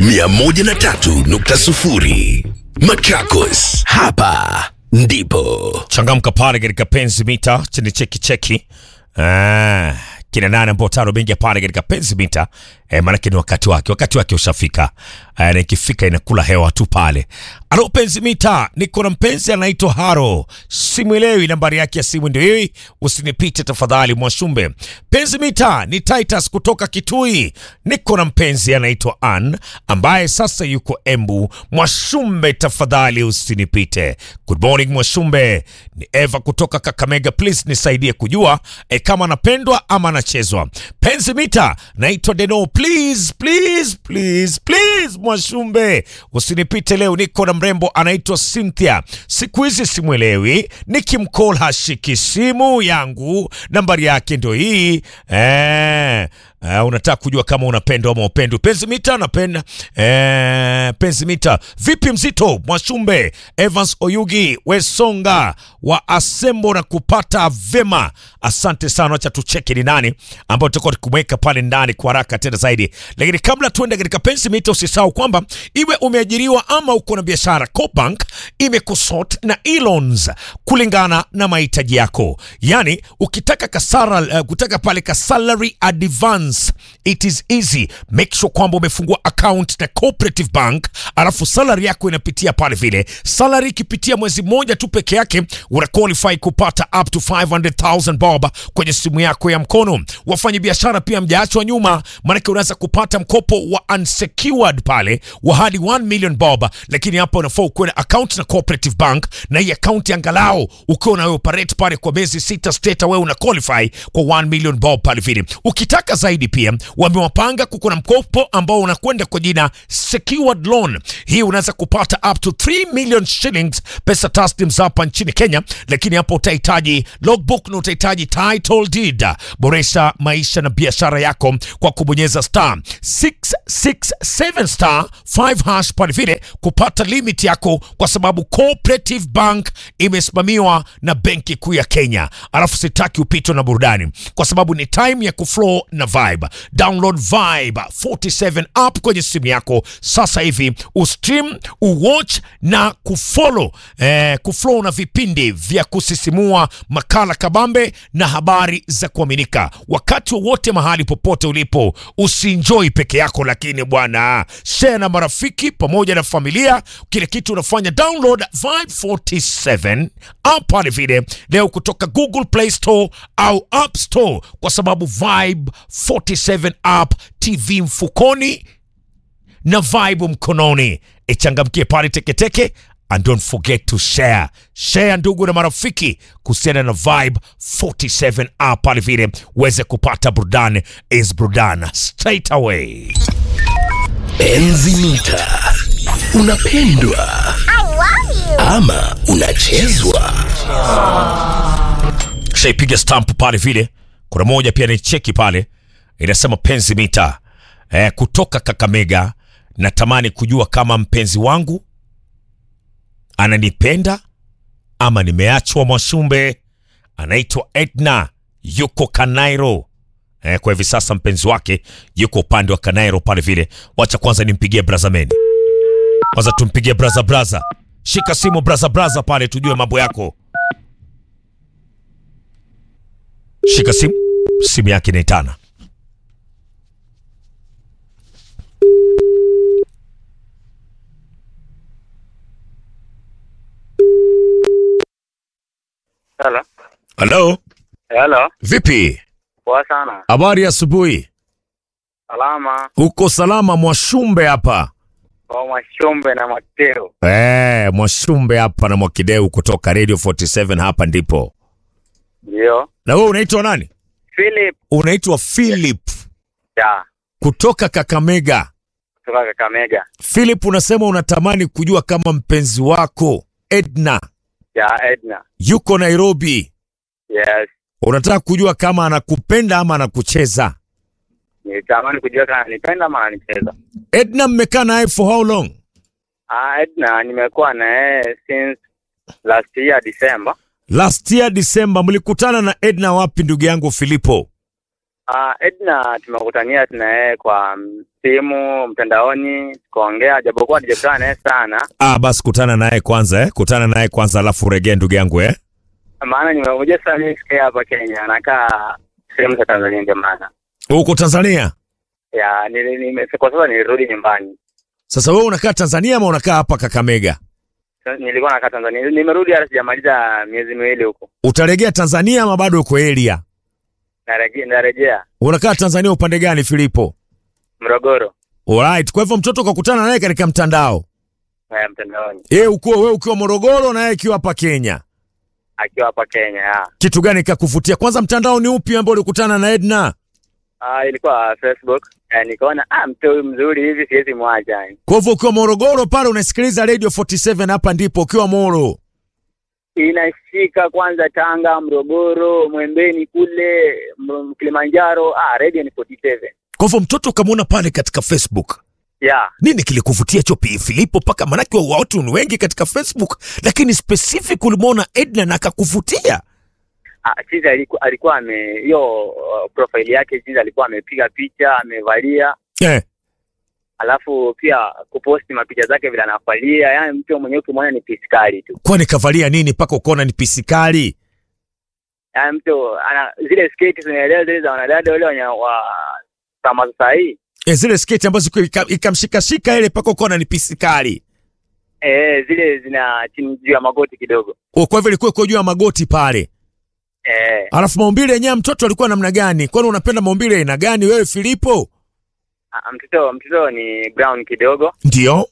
103.0 Machakos, hapa ndipo changamka pale katika penzi mita chini cheki cheki ah, kina nane ambao tano bengi pale katika penzi mita eh, maanake ni wakati wake wakati wake ushafika eh, na ikifika inakula hewa tu pale alo penzi mita niko na mpenzi anaitwa haro simwelewi nambari yake ya simu ndio hii usinipite tafadhali mwashumbe penzi mita ni titus kutoka kitui niko na mpenzi anaitwa an ambaye sasa yuko embu mwashumbe tafadhali usinipite good morning mwashumbe ni eva kutoka kakamega please nisaidie kujua e, kama anapendwa ama anachezwa penzi mita naitwa deno please please please please mwashumbe usinipite leo niko na mrembo anaitwa cynthia siku hizi simwelewi nikimcall hashiki simu yangu nambari yake ndio hii eh, Uh, unataka kujua kama unapendwa ama upendwi penzi mita napenda eh, penzi mita vipi mzito mwashumbe evans oyugi wesonga wa asembo na kupata vema asante sana wacha tucheke ni nani ambao tutakuwa tukumweka pale ndani kwa haraka tena zaidi lakini kabla tuende katika penzi mita usisahau kwamba iwe umeajiriwa ama uko na biashara cobank imekusort na elons kulingana na mahitaji yako yani ukitaka kasara uh, kutaka pale ka salary advance it is easy make sure kwamba umefungua account na cooperative bank alafu salary yako inapitia pale vile salary ikipitia mwezi mmoja tu peke yake una qualify kupata up to 500000 bob kwenye simu yako ya mkono wafanya biashara pia mjaachwa nyuma maanake unaweza kupata mkopo wa unsecured pale wa hadi 1 million bob lakini hapa unafaa ukuwe na account na cooperative bank na hii account angalau ukiwa na operate pale kwa miezi sita state wewe una qualify kwa 1 million bob pale vile ukitaka zaidi pia wamewapanga kuko na mkopo ambao unakwenda kwa jina secured loan hii unaweza kupata up to 3 million shillings pesa taslim za hapa nchini kenya lakini hapo utahitaji logbook na utahitaji title deed boresha maisha na biashara yako kwa kubonyeza star 667 star 5 hash pale vile kupata limit yako kwa sababu cooperative bank imesimamiwa na benki kuu ya kenya alafu sitaki upitwe na burudani kwa sababu ni time ya kuflow na vibe download vibe 47 app kwenye simu yako sasa hivi ustream uwatch na kufollow eh, kuflow na vipindi vya kusisimua makala kabambe na habari za kuaminika wakati wowote mahali popote ulipo usienjoy peke yako lakini bwana share na marafiki pamoja na familia kile kitu unafanya download vibe 47 app pale vile leo kutoka google play store au app store kwa sababu vibe 47 app tv mfukoni na vibe mkononi ichangamkie pale teketeke and don't forget to share share ndugu na marafiki kuhusiana na vibe 47 app pale vile uweze kupata burudani is burudani straight away Enzi mita. Unapendwa ama unachezwa? shaipiga stamp pale vile kuna moja pia ni cheki pale inasema penzi mita eh, kutoka kakamega natamani kujua kama mpenzi wangu ananipenda ama nimeachwa mwashumbe anaitwa edna yuko kanairo eh, kwa hivi sasa mpenzi wake yuko upande wa kanairo pale vile wacha kwanza nimpigie brazameni kwanza tumpigie braza braza shika simu braza braza pale tujue mambo yako shika simu simu yake inaitana Hello. halo Hello. vipi Poa sana. habari ya asubuhi Salama. uko salama mwashumbe hapa Kwa Mwashombe na Mateo. Eh, mwashumbe hapa na mwakideu kutoka radio 47 hapa ndipo Ndio. na wewe unaitwa nani Philip. unaitwa philip Ya. kutoka kakamega Kutoka Kakamega. philip unasema unatamani kujua kama mpenzi wako edna Ya Edna. yuko nairobi Yes. unataka kujua kama anakupenda ama anakucheza Nilitamani kujua kama nipenda ama ananicheza. edna mmekaa naye for how long Ah, Edna nimekuwa na yeye since last year December. last year december mlikutana na edna wapi ndugu yangu filipo Uh, Edna tumekutania tuna yeye kwa mm, simu mtandaoni tukaongea, japokuwa tujakutana naye sana, Ah, basi kutana naye kwanza eh? Kutana naye kwanza alafu uregee ndugu yangu eh? maana nimekuja sasa mimi sikia hapa Kenya, nakaa sehemu za Tanzania, ndio maana Uko Tanzania? ya nili- nime- kwa sasa nilirudi nyumbani. Sasa wewe unakaa Tanzania ama unakaa hapa Kakamega? Sasa Nilikuwa nakaa Tanzania, nimerudi hata sijamaliza miezi miwili huko, Utaregea Tanzania ama bado uko area? narejea narejea Unakaa Tanzania upande gani Filipo? Morogoro Alright, kwa hivyo mtoto ukakutana naye katika mtandao. eh, mtandaoni Yeye uko wewe ukiwa Morogoro na yeye akiwa hapa Kenya. akiwa hapa Kenya ya. Kitu gani kakuvutia? Kwanza mtandao ni upi ambao ulikutana na Edna? Ah, ilikuwa Facebook eh, nikaona ah, mtu huyu mzuri hivi siwezi mwacha yani. Kwa hivyo ukiwa Morogoro pale unasikiliza Radio 47 hapa ndipo ukiwa Moro. inashika kwanza Tanga, Morogoro, Mwembeni kule M- Kilimanjaro. Ah, radio ni 47 Kwa hivyo mtoto ukamwona pale katika Facebook. ya Nini kilikuvutia Chopi Filipo paka manake wa watu ni wengi katika Facebook lakini specific ulimwona Edna na akakuvutia? ah, chizi alikuwa alikuwa ame hiyo uh, profile yake chizi alikuwa amepiga picha amevalia, Eh. alafu pia kuposti mapicha zake vile anafalia, yani mtu mwenyewe ukimwona ni piskali tu, Kwani kavalia nini mpaka ukaona ni pisikali? yani mtu ana zile sketi zinaelewa zile za wanadada wale wenye wa kama sasa hii E, zile sketi ambazo ika- ika- ikamshikashika ile mpaka ukaona ni pisikali. eh, zile zina chini juu ya magoti kidogo O, Kwa hivyo ilikuwa iko juu ya magoti pale. eh, Alafu maumbile yenyewe ya mtoto alikuwa namna gani? Kwani unapenda maumbile aina gani wewe Filipo? ah, mtoto mtoto ni brown kidogo Ndio,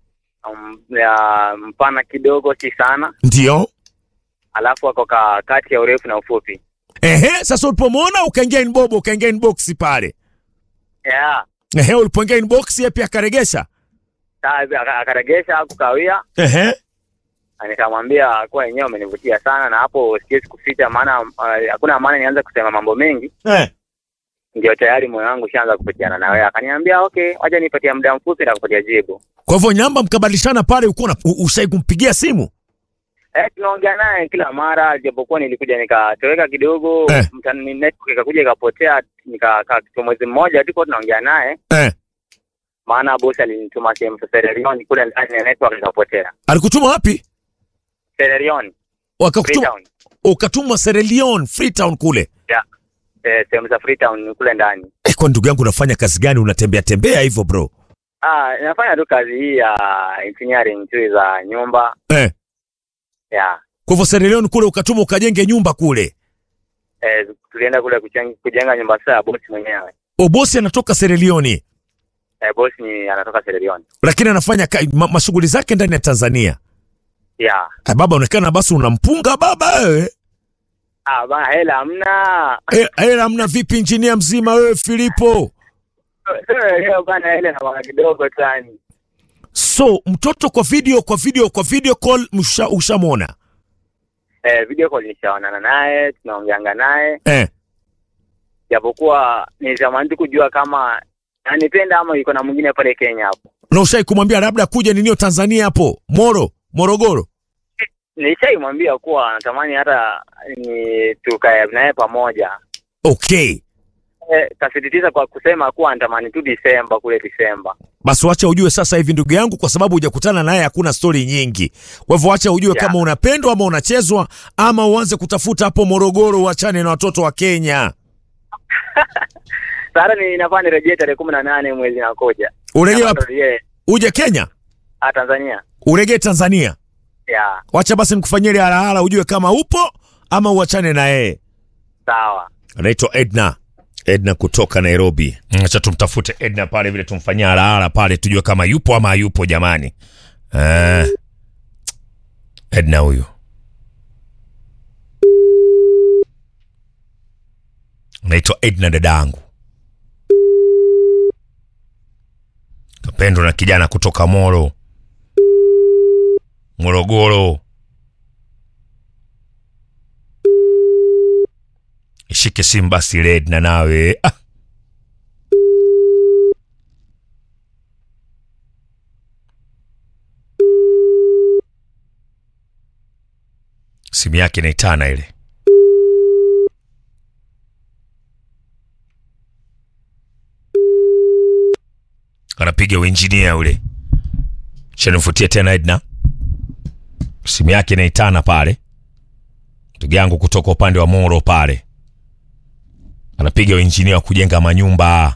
um, ya mpana kidogo, si sana, ndio. alafu ako ka kati ya urefu na ufupi. Ehe, sasa ulipomwona ukaingia inbox, ukaingia inbox pale. Yeah. Ehe, ulipoingia inbox yeye pia akaregesha. Sasa aka- akaregesha kukawia, Ehe. na nikamwambia kuwa yenyewe umenivutia sana, na hapo siwezi kuficha, maana uh, hakuna maana nianze kusema mambo mengi, Eh. ndio tayari moyo wangu ushaanza kupitiana na wewe. Akaniambia okay, wacha nipatie muda mfupi na kupatia jibu. Kwa hivyo namba mkabadilishana pale, ulikuwa una- u- ushai kumpigia simu? Eh, tunaongea naye kila mara, japokuwa nilikuja nikatoweka kidogo Eh. mtandao, network ikakuja ikapotea, nikakaa kitu mwezi mmoja tu kwa tunaongea naye Eh. maana bosi alinituma sehemu za Sererion kule ndani ya network ikapotea. Alikutuma wapi? Sererion, Wakakutuma Freetown. ukatumwa Sierra Leone, Freetown kule. Yeah. Eh, sehemu za Freetown kule ndani. Eh, kwa ndugu yangu unafanya kazi gani? Unatembea tembea hivyo bro? Ah, nafanya tu kazi hii ya engineering tu za nyumba. Eh. Yeah. Kwa hivyo Sierra Leone kule ukatuma ukajenge nyumba kule. Eh, tulienda kule kujenga, kujenga nyumba sasa ya bosi mwenyewe. O bosi anatoka Sierra Leone Eh, bosi ni anatoka Sererion. lakini anafanya ka, ma, mashughuli zake ndani ya Tanzania. Yeah. Ah, baba onekana basi unampunga baba wewe. Ah, bana hela hamna. Eh, hela hamna vipi injinia mzima wewe Filipo? Leo bana hela na bana kidogo tani. So mtoto kwa video kwa video kwa video call msha, ushamwona Eh, video call nishaonana naye, tunaongeanga naye. eh. Japokuwa nilitamani tu kujua kama anipenda ama yuko na mwingine pale Kenya hapo. Na ushai kumwambia labda kuja ninio Tanzania hapo Moro Morogoro? Nilishaimwambia kuwa natamani hata ni tukae naye pamoja. Okay, Eh, kasisitiza kwa kusema kuwa natamani tu Disemba kule Disemba. basi wacha ujue sasa hivi ndugu yangu, kwa sababu hujakutana naye, hakuna stori nyingi. Kwa hivyo wacha ujue Yeah. kama unapendwa ama unachezwa, ama uanze kutafuta hapo Morogoro, uachane na watoto wa Kenya. Sasa ni nafaa nirejee tarehe kumi na nane mwezi nakuja. Urejee Nafaa wapi? nirejee, Uje Kenya, ah, Tanzania. uregee Tanzania. Ya, Wacha basi nikufanyie ile halahala, ujue kama upo ama uachane na yeye. sawa. anaitwa Edna Edna kutoka Nairobi. Acha tumtafute Edna pale vile tumfanyia halahala pale tujue kama yupo ama hayupo jamani. Eh. Edna huyu. Naitwa Edna dadangu. Kapendwa na kijana kutoka Moro. Morogoro. Ishike simu basi ile Edna nawe. Ah. Simu yake inaitana ile. anapiga uinjinia ule shanifutia tena Edna, simu yake inaitana pale, ndugu yangu kutoka upande wa Moro pale, anapiga uinjinia wa kujenga manyumba,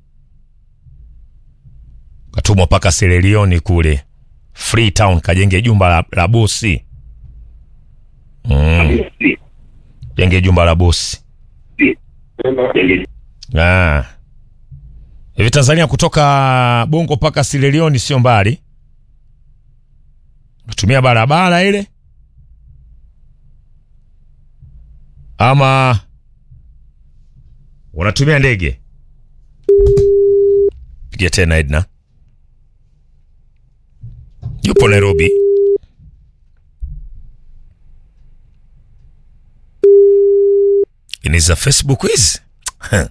katumwa mpaka Serelioni kule Freetown, kajenge jumba la, la bosi mm. jenge jumba la bosi ah. Hivi Tanzania kutoka Bongo mpaka Sierra sio mbali, unatumia barabara ile ama unatumia ndege? Piga tena Edna, yupo Nairobi. Ini za Facebook hizi